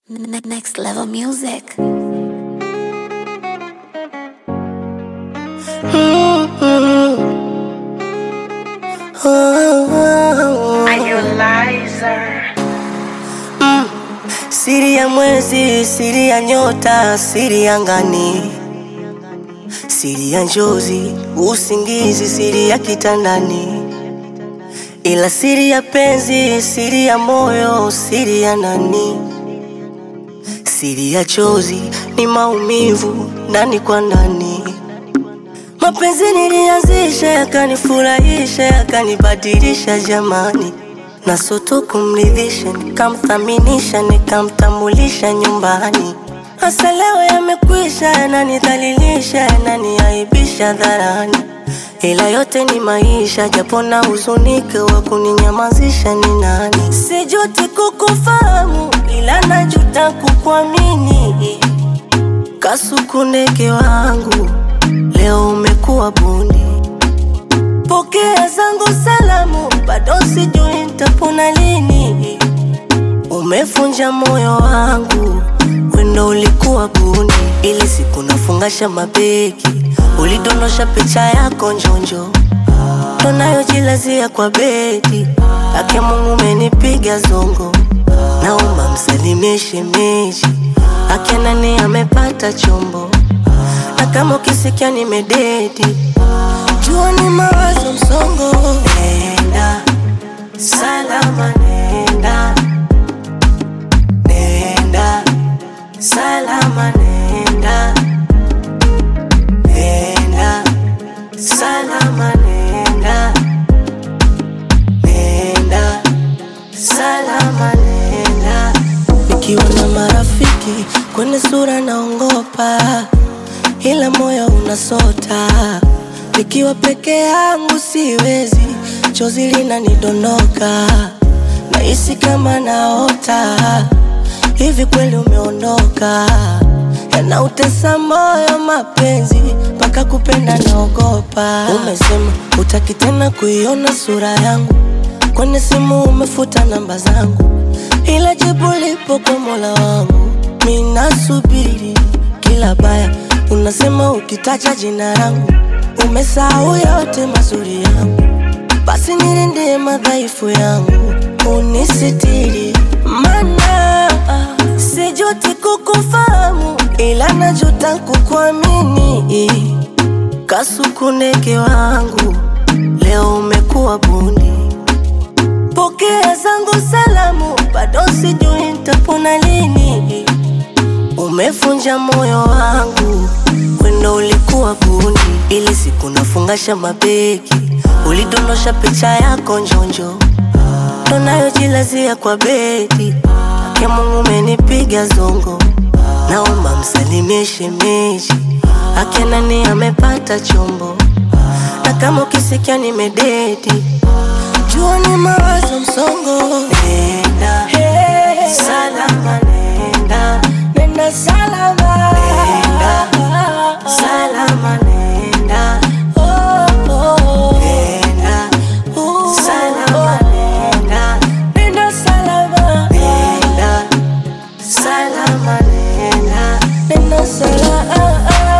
Ne- Next level music. Siri ya mwezi, siri ya nyota, siri ya ngani, siri ya njozi, usingizi, siri ya kitandani, ila siri ya penzi, siri ya moyo, siri ya nani, siri ya chozi ni maumivu ndani kwa ndani. Mapenzi nilianzisha, yakanifurahisha, yakanibadilisha jamani, na soto kumridhisha, nikamthaminisha, nikamtambulisha nyumbani. Hasa leo yamekwisha, yananidhalilisha, yananiaibisha dharani, ila yote ni maisha, japo na huzunike, wa kuninyamazisha ni nani? Sijuti kukufahamu, ila najuta kukuamini. Kasuku ndege wangu, leo umekuwa bundi. Pokea zangu salamu, bado sijui nitapona lini. Umefunja moyo wangu, wendo ulikuwa bundi. Ili siku nafungasha mabegi, ulidondosha picha yako njonjo, ndo nayojilazia kwa bedi. Ake Mungu umenipiga zongo, naomba msalimie shemeji. Ake nani amepata chombo, na kama ukisikia nimededi jua ni mawazo msongo. Nenda salama, nenda nenda salama, nenda nenda salama, nenda nenda salama, nenda. Nikiwa na marafiki kwenye sura naongopa, ila moyo unasota. Nikiwa peke yangu siwezi, chozi linanidondoka, nahisi kama naota. Hivi kweli umeondoka? Yanautesa moyo mapenzi, mpaka kupenda naogopa. Umesema utaki tena kuiona sura yangu, kwenye simu umefuta namba zangu, ila jibu lipo kwa Mola wangu. Mimi nasubiri kila baya, unasema ukitaja jina langu umesahau yote mazuri yangu, basi nilinde madhaifu yangu, unisitiri, mana sijuti kukufahamu, ila najuta kukuamini. Kasuku ndege wangu, leo umekuwa bundi. Pokea zangu salamu, bado sijui nitapona lini. Umefunja moyo wangu, wendo ulikuwa bundi. Ili siku nafungasha mabegi, ulidondosha picha yako njonjo, ndo nayojilazia kwa bedi. Ake Mungu umenipiga zongo, naomba msalimie shemeji. Ake nani amepata chombo, na kama ukisikia nimededi, jua ni mawazo msongo. Nenda salama, nenda nenda salama, nenda salama, nenda oh, oh. nenda salama, nenda nenda salama, nenda salama, nenda nenda salama.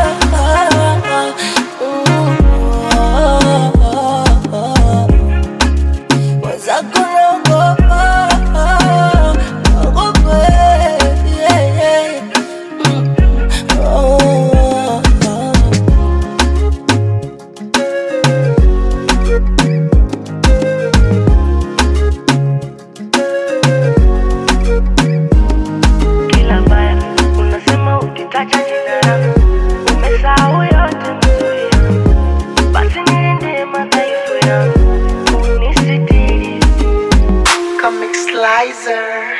Mwenzako naogopa, naogopa, yeah, yeah. Mm, oh, oh, oh. kila baya unasema ukitaja jina langu umesahau yote mazuri yangu basi nilinde madhaifu yangu unisitiri Comic Slicer.